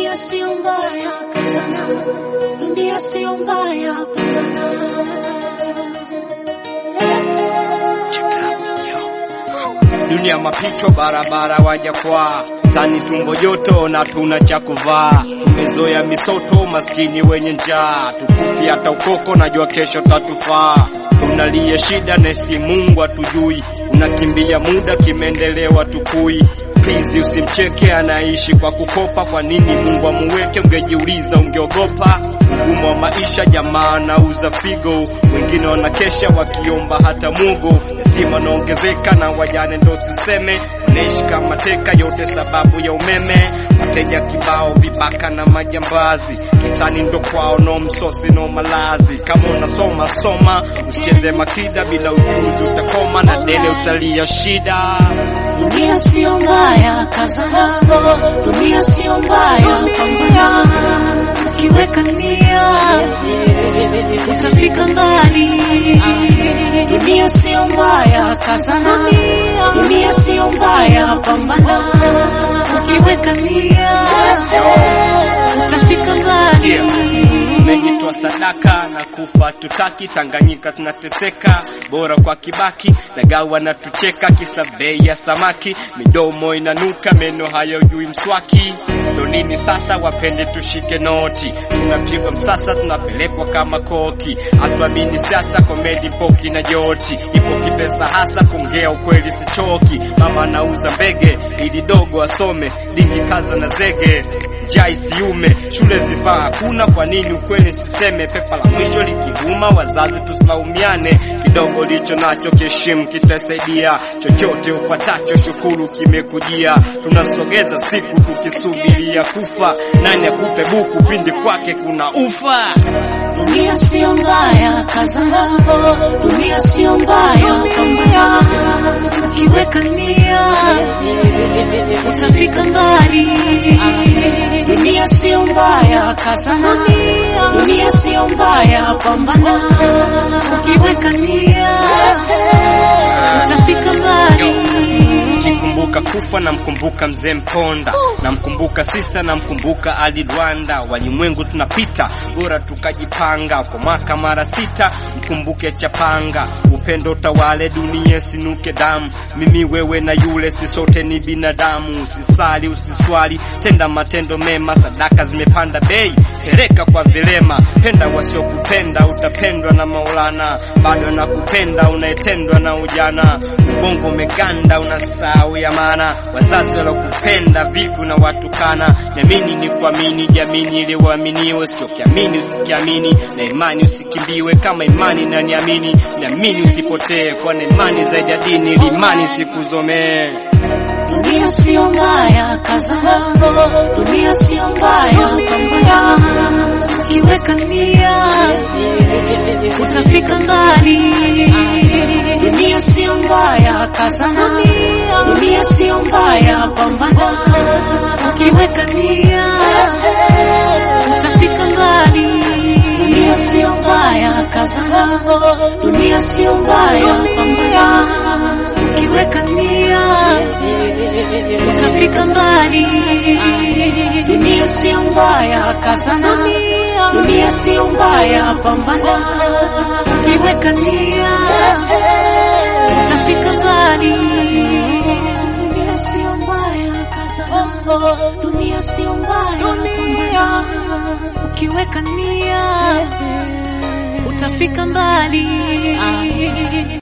Dunia sio mbaya, kazana. Dunia sio mbaya, pambana. Dunia mapito, barabara wajakwaa, tani tumbo joto na tuna cha kuvaa. Tumezoea misoto, maskini wenye njaa, tukupi hata ukoko, najua kesho tatufaa. Tunalia shida nesi, Mungu atujui, unakimbia muda, kimeendelewa tukui Please usimcheke, anaishi kwa kukopa. Kwa nini Mungu amuweke? Ungejiuliza, ungeogopa ugumu wa maisha. Jamaa anauza figo, wengine wanakesha wakiomba hata mugo. Yatima wanaongezeka na wajane ndo siseme, wanaishi kama teka, yote sababu ya umeme. Wateja kibao, vibaka na majambazi, kitani ndo kwao, no msosi no malazi. Kama unasoma soma, usicheze makida, bila ujuzi utakoma na dele utalia shida. Dunia sio mbaya, kazana. Dunia sio mbaya, pambana. Ukiweka nia utafika mbali. Dunia sio mbaya, kazana. Dunia sio mbaya, pambana. Ukiweka nia utafika mbali. Tumejitoa sadaka na kufa tutaki, Tanganyika tunateseka, bora kwa Kibaki na gawa na tucheka, kisa bei ya samaki, midomo inanuka, meno hayajui mswaki. Ndo nini sasa? Wapende tushike noti, tunapigwa msasa, tunapelekwa kama koki, hatuamini siasa, komedi poki na joti, ipo kipesa hasa, kuongea ukweli sichoki. Mama anauza mbege ili dogo asome, dingi kaza na zege njaa isiume, shule vifaa hakuna. Kwa nini ukweli siseme? Pepa la mwisho likivuma, wazazi tusilaumiane, kidogo licho nacho kiheshimu, kitasaidia. Chochote upatacho shukuru, kimekujia. Tunasogeza siku tukisubiria kufa, nani akupe buku pindi kwake kuna ufa? Dunia sio mbaya, kazana. Dunia sio mbaya, pambana. Ukiweka nia utafika mbali. Dunia sio mbaya, kazana. Dunia sio mbaya, pambana. Ukiweka nia utafika mbali. Nikikumbuka kufa namkumbuka mzee Mponda, namkumbuka sista, namkumbuka Ali Rwanda. Walimwengu tunapita, bora tukajipanga. Kwa mwaka mara sita, mkumbuke Chapanga. Upendo tawale dunia, sinuke damu. Mimi wewe na yule, si sote ni binadamu. Usisali usiswali, tenda matendo mema. Sadaka zimepanda bei, peleka kwa vilema. Penda wasiokupenda, utapendwa na Maulana. Bado nakupenda, unaetendwa na ujana. Ubongo umeganda, unasahau ya maana. Wazazi walokupenda vipi na watukana. Niamini ni kuamini, jamini ili uaminiwe. Usichokiamini usikiamini, na imani usikimbiwe. Kama imani na niamini, niamini usipotee, kwani imani zaidi ya dini, ili imani sikuzomee. Dunia sio mbaya, kazana. Dunia sio mbaya, pambana. Ukiweka nia utafika mbali. Dunia sio mbaya, kazana. Dunia sio mbaya, pambana. Ukiweka nia utafika mbali. Dunia sio mbaya, kazana. Dunia sio mbaya, pambana. Ukiweka nia utafika mbali. Dunia sio mbaya, kazana. Dunia sio mbaya, pambana. Ukiweka nia utafika mbali. Dunia sio mbaya, kazana. Dunia sio mbaya, pambana. Ukiweka nia utafika mbali.